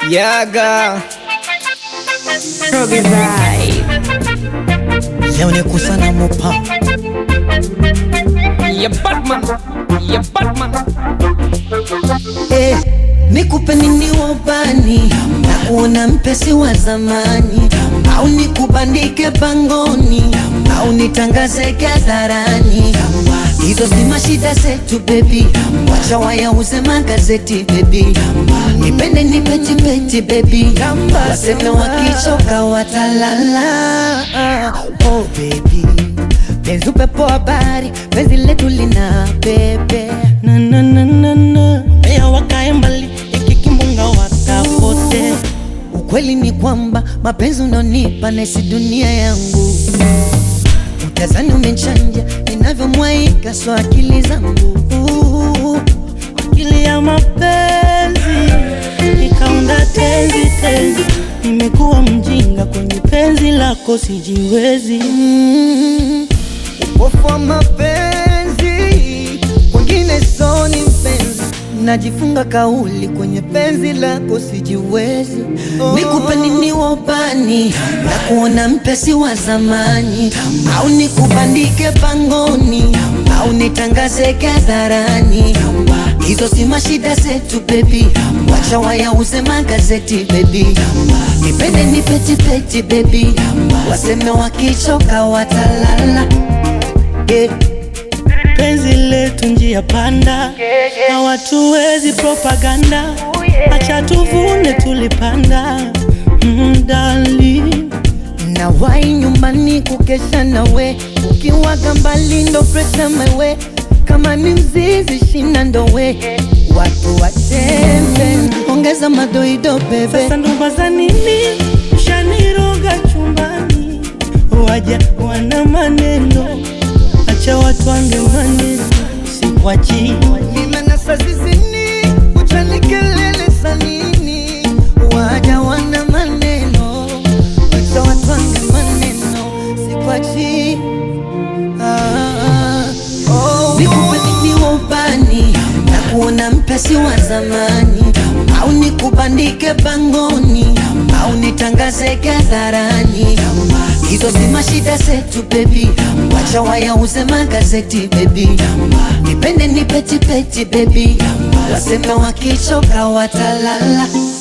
Yaga Roge Vibe. Leo ni kusana mopa ya Batman ya Batman eh, nikupe nini wabani na kuona mpesi wa zamani au nikubandike pangoni au nitangaze hadharani hizo si mashida zetu bebi wacha wayauze magazeti bebi nipende nipetipeti bebi waseme wakichoka watalala oh baby penzi upepo habari penzi letu lina pepe na na na na na Mbea wakae mbali iki kimbunga wakapote Ukweli ni kwamba mapenzi unaonipa naisi dunia yangu, utazani umechanja ninavyomwaika, so akili zangu akili ya mapenzi nikaunda tenzi tenzi nimekuwa mjinga kwenye penzi lako sijiwezi Mm, upofu wa mapenzi kwengine soni mpenzi, najifunga kauli kwenye penzi lako sijiwezi. Nikupe nini wabani na kuona mpesi wa zamani, au nikubandike pangoni, au nitangaze hadharani. Hizo si mashida zetu baby, wacha wayauze magazeti baby, nipende nipetipeti baby, waseme wakichoka watalala yeah. penzi letu njia panda na watu wezi propaganda acha tuvune tulipanda mm, darling. na wai nyumbani kukesha nawe ukiwaga mbali ndo presha mewe kama ni mzizi shina ndowe watu wachembe ongeza madoido bebe Sasa ndoba za nini ushaniroga chumbani, waja wana maneno, acha watu wange maneno, sikwachi nimenasa zizini uchanikelele sanini waja wana maneno wacha watwange maneno sikwachi ah, oh, nikupe nini wabani na kuona mpesi wa zamani au nikubandike pangoni au nitangaze hadharani hizo si mashida zetu bebi wacha wayauze magazeti bebi nipende nipetipeti bebi waseme wakichoka watalala